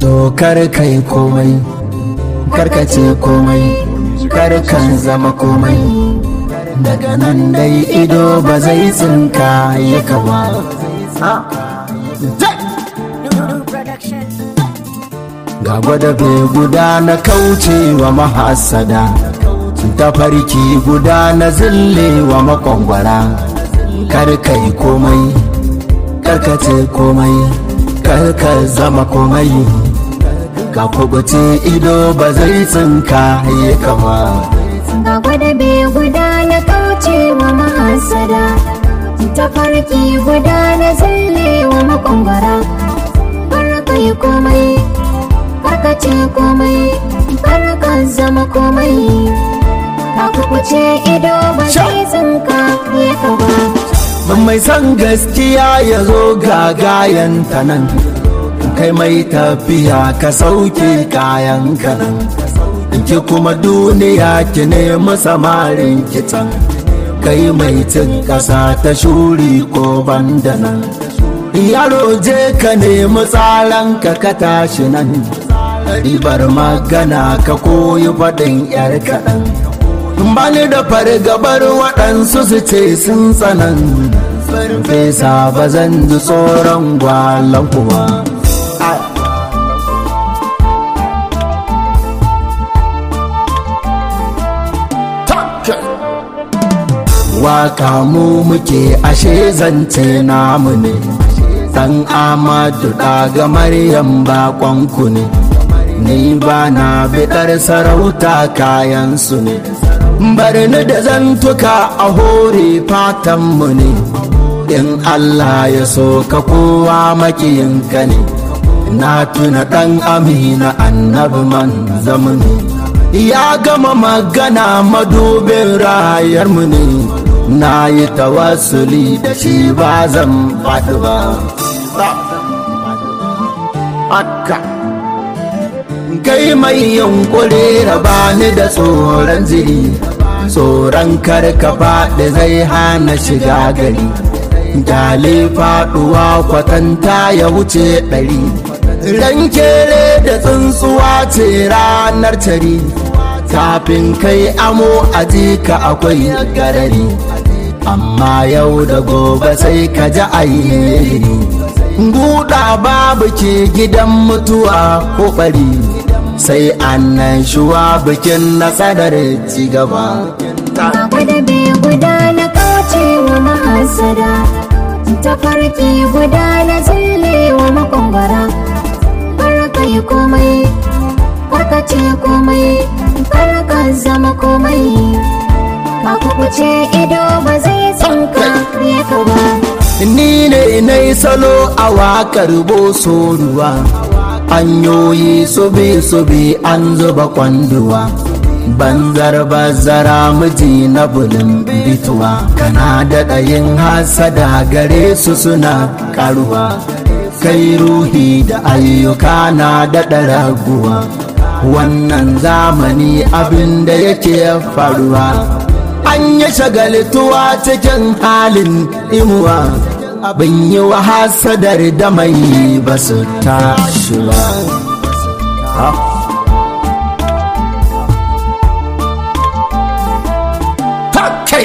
to kar kai komai karkace komai kar kan zama komai daga nan dai ido ba zai tsinka ya kawa ga gwada bai guda na kauce wa mahasada tafarki guda na zille wa makwangwara kar kai komai karkace komai karka zama komai ka kubuce ido ba zai tsinka ya kama ga gwada bai guda na kauce wa mahasada tafarki guda na zalle wa makwangwara karka yi komai karka ce komai karka zama komai ka kukuce ido ba zai tsinka ya kaba mai san gaskiya ya zo gagayen ta nan kai mai tafiya ka sauke kayan ka nan ki kuma duniya ki nemi samarin kitan kai mai cin ƙasa ta shuri ko banda nan yaro je ka nemi tsaran ka ka tashi nan ribar magana ka koyi faɗin yar kaɗan bani da fargabar waɗansu su ce sun tsanan farfesa ba zan ji tsoron gwalon kuwa waka mu muke ashe zance namu ne dan amadu daga maryam bakonku ne ni ba na biɗar sarauta kayansu ne bari ni da zantuka a hore fatanmu ne in Allah ya so ka kowa makiyinka ne na tuna ɗan amina annabi man zamani ya gama magana madubin rayarmu ne na yi tawassuli da shi ba zan faɗi ba haka kai mai yunkuri raba ni da tsoron jiri tsoron karka faɗi zai hana shiga gari Jale faɗuwa kwatanta ya wuce ɗari ran kere da tsuntsuwa ce ranar tari kafin kai amo a ka akwai garari amma yau da gobe sai ka ji ayyiri guda babu ke gidan mutuwa ko ɓari sai annan shuwa bikin nasarar cigaba ga gwada bai guda na kauce wa mahasada tafarki guda na zalle wa makwangwara karka yi komai karka ce komai karka zama komai ka kukuce ido ba zai tsinka ya ka ba ni ne na salo a wakar boso ruwa hanyoyi sobe-sobe an zuba kwanduwa banzar bazara miji na bulin bituwa kana daɗa yin hasada gare su suna karuwa kai ruhi da ayyuka na daɗa raguwa wannan zamani abin da yake faruwa an yi shagaltuwa cikin halin imuwa abin yi wa hasadar da mai ba su tashi ba kai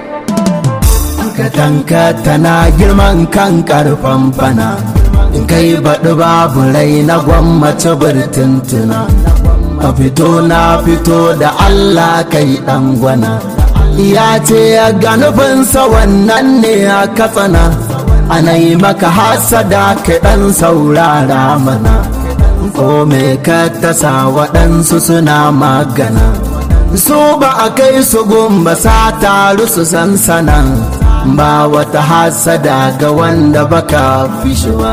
katanka tana girman kan karfan fana in kai baɗi babu rai na gwammace birtintuna a fito na fito da allah kai ɗan gwana ya ce ga nufinsa wannan ne a katsana ana yi maka hasada ka ɗan saurara mana ko me ka tasa waɗansu suna magana su ba a kai su gumba sa taru su sansana ba wata hasada ga wanda baka fishewa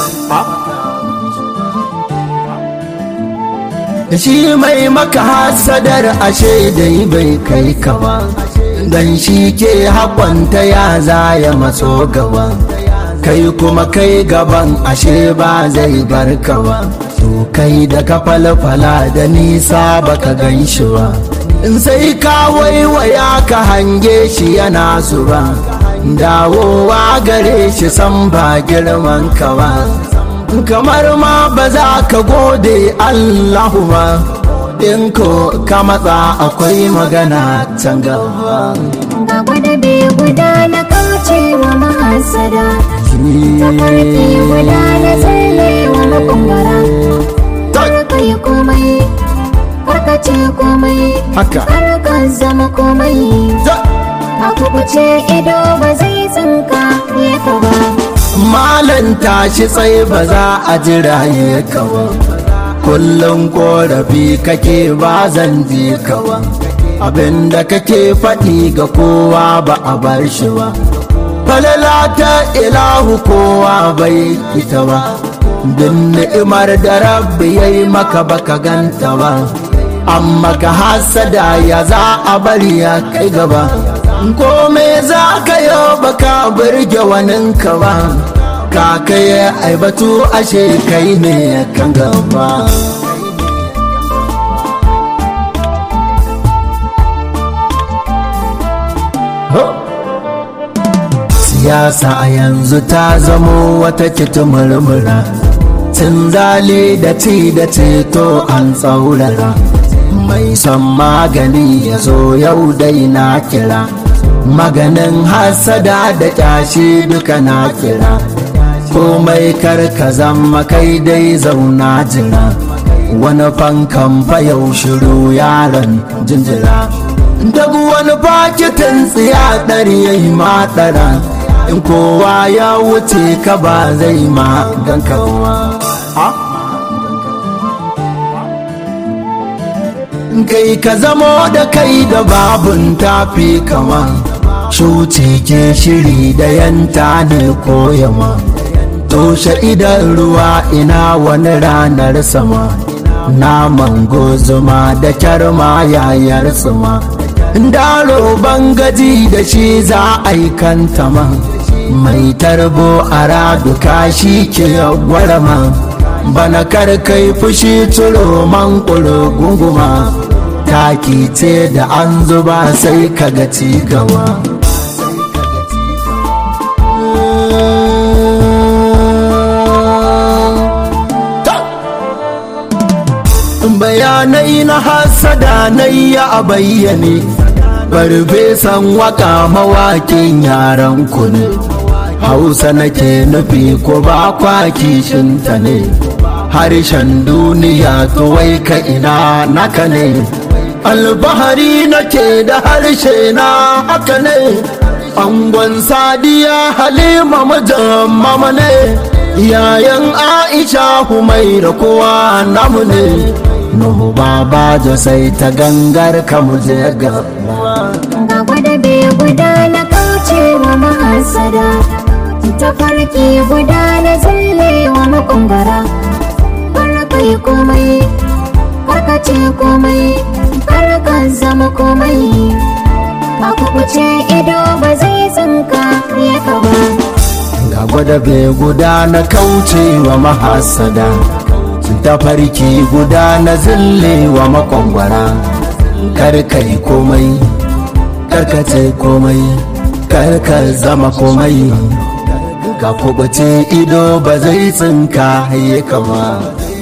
shi mai maka hasadar ashe dai bai kai ka ba dan shi ke haƙonta ya zaya matso gaba kai kuma kai gaban ashe ba zai bar ka ba to kai da ka falfala da nisa baka gan shi ba in sai ka waiwaya ka hange shi yana zuba dawowa gare shi san ba girman ka ba kamar ma ba za ka gode Allahu ba in ko ka matsa akwai magana can gaba ga gwada bai guda na kauce wa mahasada tafarki guda na tsalle wa makongara karka yi komai karka ce komai haka karka zama komai za- a kubuce ido ba zai tsinka ya ka ba malan tashi tsaye ba za a jira ya kawo kullum korafi kake ba zan ji kawa abinda kake faɗi ga kowa ba a bar shi ba falala ta ilahu kowa bai ita ba bin ni'imar da rabbi ya yi maka baka ganta ba amma ka hasada ya za a bari ya kai gaba kome za ka yi baka burge waninka ba ka kai aibatu ashe kai ne kan gaba siyasa a yanzu ta zamo wata kitimurmura cin zali da ci da ceto an tsaurara mai son magani ya zo yau dai na kira maganin hasada da kyashi duka na kira komai karka zama kai dai zauna jira wani fankan yau shiru yaron jinjira duk wani fakitin tsiya ɗari ya yi maɗara in kowa ya wuce ka ba zai ma ganka ba kai ka zamo da kai da babun tafi kama shuce ke shiri da yanta ne koyama toshe idan ruwa ina wani ranar sama naman gozuma da kyarma yayar tsuma daro bangaji da shi za a yi kantama mai tarbo a raduka shi ke gwarama bana kar kai fushi turo man gunguma taki ce da an zuba sai kaga ci gaba bayanai na hasada na ya a bayyane farfesan waka mawakin yaran ku ne hausa nake nufi ko ba kwaki shinta ne harshen duniya to wai ka ina naka ne albahari nake da harshe na haka ne angon sadiya halima mijin mama ne yayan aisha humaira kowa namu ne nuhu baba sai ta gangar kamu je gaba ga gwada bai guda na kauce wa mahasada tafarki guda na tsalle wa makongara karka yi komai karka ce komai karka zama komai a kubuce ido ba zai tsinka ya ka ba ga gwada bai guda na kauce wa mahasada tafarki guda na zille wa makwangwara karkai komai karkace komai karka zama komai ka kubuce ido ba zai tsinka haye kama